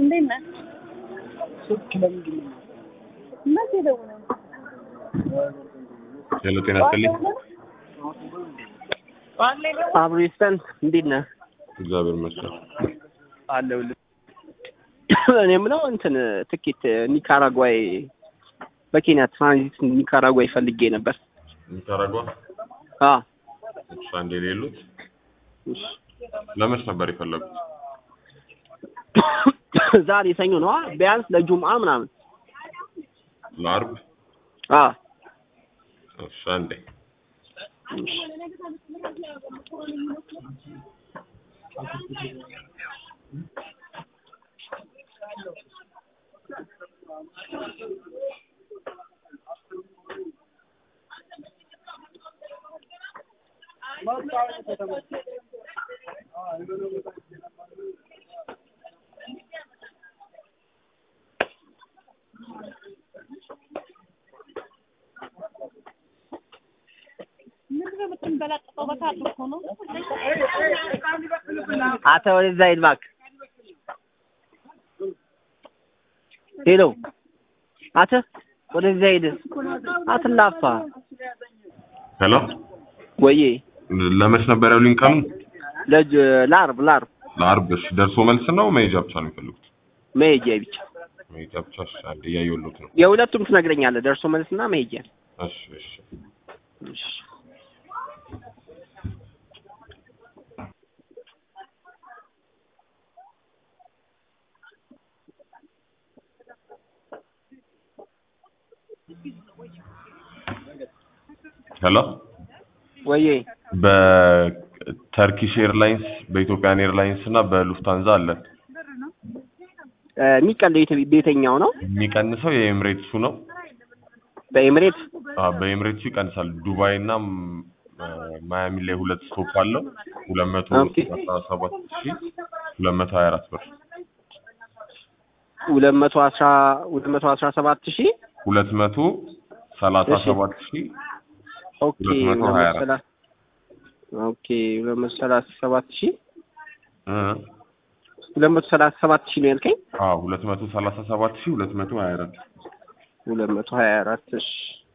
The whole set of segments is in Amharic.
እንዴት ነህ? ስልክ ለምንድን ነው መቼ ደውለህ ነው? ሄሎ ጤና ይስጥልኝ። ጠዋት ላይ ደውለህ? አብሬስተን እንዴት ነህ? እግዚአብሔር ይመስገን። አለሁልህ። እኔ የምለው እንትን ትኬት ኒካራጓይ በኬንያ ትራንዚት ኒካራጓይ ፈልጌ ነበር። ኒካራጓ አ እሺ፣ አንዴ የሌሉት ለመች ነበር የፈለጉት? ዛሬ ሰኞ ነዋ። ቢያንስ ለጁምአ ምናምን። ለአርብ? አ እሺ፣ አንዴ ምንድን ነው የምትንበላጠፈው? በካርድ እኮ ነው። አተ ወደዛ ሂድ እባክህ። ሄሎ አተ ወደዛ ሂድ። አትላፋ ሄሎ፣ ወዬ ለመች ነበር ያሉኝ ቀኑ? ለጅ ለአርብ ለአርብ ለአርብ። እሺ፣ ደርሶ መልስ ነው መሄጃ ብቻ ነው የሚፈልጉት? መሄጃ ብቻ መሄጃ ብቻ። እሺ፣ አንዴ እያየሁሎት ነው። የሁለቱም ትነግረኛለህ። ደርሶ መልስና መሄጃ። እሺ፣ እሺ። እሺ ሄሎ፣ ወዬ በተርኪሽ ኤርላይንስ፣ በኢትዮጵያን ኤርላይንስ እና በሉፍታንዛ አለ። የሚቀለው የት- ቤተኛው ነው? የሚቀንሰው የኤምሬትሱ ነው። በኤምሬት አዎ በኤምሬትሱ ይቀንሳል። ዱባይ እና ም- ማያሚ ላይ ሁለት ስቶፕ አለው። ሁለት መቶ ኦኬ። አስራ ሰባት ሺ ሁለት መቶ ሀያ አራት ብር ሁለት መቶ አስራ ሁለት መቶ አስራ ሰባት ሺህ ሁለት መቶ ሰላሳ እሺ። ሰባት ሺ ኦኬ ሁለት መቶ ሁለት ሀያ መቶ አራት ሰላ- ኦኬ ሁለት መቶ ሰላሳ ሰባት ሺህ እ ሁለት መቶ ሰላሳ ሰባት ሺህ ነው ያልከኝ? አዎ ሁለት መቶ ሰላሳ ሰባት ሺ ሁለት መቶ ሀያ አራት ሁለት መቶ ሀያ አራት እሺ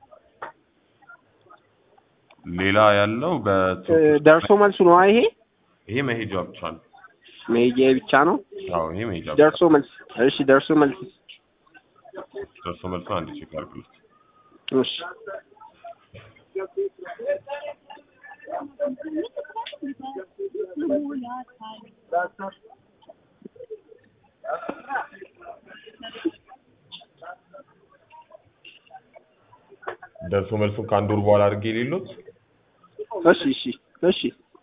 ሌላ ያለው እ፣ በቱርክ ደርሶ መልሱ ነው ይሄ? ይሄ መሄጃ ብቻ ነው። መሄጃ ብቻ ነው? አዎ ይሄ መሄጃ ብቻ ደርሶ መልስ እሺ፣ ደርሶ መልስ ደርሶ መልሶ አንድ ቼክ አድርግልኝ። እሺ ደርሶ መልሱን ከአንድ ወር በኋላ አድርጌ የሌሉት እሺ እሺ እሺ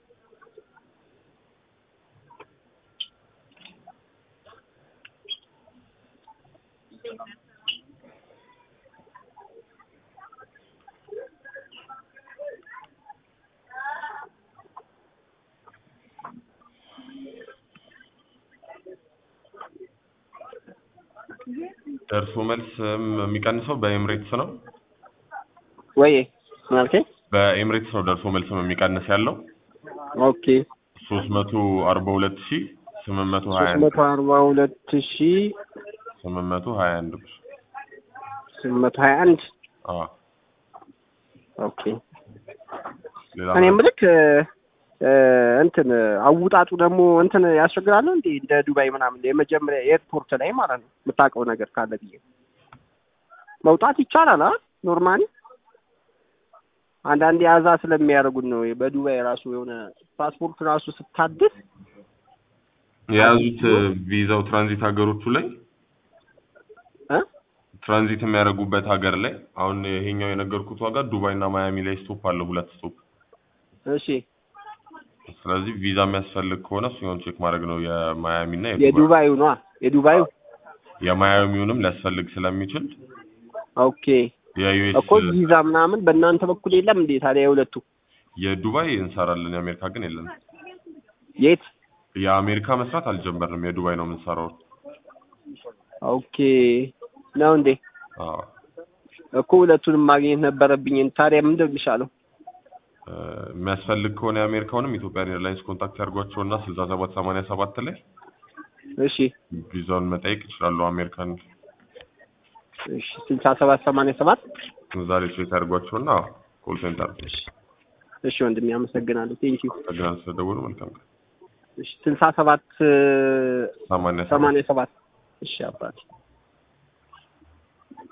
ደርሶ መልስ እም፣ የሚቀንሰው በኤምሬትስ ነው። ወይ ምን አልከኝ? በኤምሬትስ ነው ደርሶ መልስም የሚቀንስ ያለው ኦኬ ሶስት መቶ አርባ ሁለት ሺ ስምንት መቶ ሀያ ሶስት አንድ መቶ አርባ ሁለት ሺህ ስምንት መቶ ሀያ አንድ ብር ስምንት መቶ ሀያ አንድ አዎ ኦኬ ሌላ እኔ የምልክ እ፣ እንትን አውጣጡ ደግሞ እንትን ያስቸግራል እንዴ እንደ ዱባይ ምናምን የመጀመሪያ ኤርፖርት ላይ ማለት ነው የምታውቀው ነገር ካለ ብዬ መውጣት ይቻላል አ ኖርማሊ አንዳንዴ አዛ ስለሚያደርጉን ነው በዱባይ ራሱ የሆነ ፓስፖርት ራሱ ስታድስ የያዙት ቪዛው ትራንዚት ሀገሮቹ ላይ እ ትራንዚት የሚያደርጉበት ሀገር ላይ አሁን ይሄኛው የነገርኩት ዋጋ ዱባይ እና ማያሚ ላይ ስቶፕ አለው ሁለት ስቶፕ እሺ ስለዚህ ቪዛ የሚያስፈልግ ከሆነ እሱን ቼክ ማድረግ ነው የማያሚ እና የዱባይ የዱባዩ ነዋ የዱባዩ የማያሚውንም ሊያስፈልግ ስለሚችል ኦኬ የዩኤስ እኮ ቪዛ ምናምን በእናንተ በኩል የለም እንዴ ታዲያ የሁለቱ የዱባይ እንሰራለን የአሜሪካ ግን የለንም የት የአሜሪካ መስራት አልጀመርንም የዱባይ ነው የምንሰራው ኦኬ ነው እንዴ አዎ እኮ ሁለቱንም ማግኘት ነበረብኝ ታዲያ ምንድን ነው የሚሻለው እ፣ የሚያስፈልግ ከሆነ የአሜሪካውንም ኢትዮጵያን ኤርላይንስ ኮንታክት ያድርጓቸውና ስልሳ ሰባት ሰማንያ ሰባት ላይ እሺ ቪዛውን መጠየቅ ይችላሉ። አሜሪካን እሺ ስልሳ ሰባት ሰማንያ ሰባት ዛሬ ቼክ አድርጓቸውና ኮል ሴንተር እሺ ወንድሜ አመሰግናለሁ። ቴንኪው። ተገናን ስለደወሉ መልካም ቀን። እሺ ስልሳ ሰባት ሰማንያ ሰባት ሰማንያ ሰባት እሺ አባቴ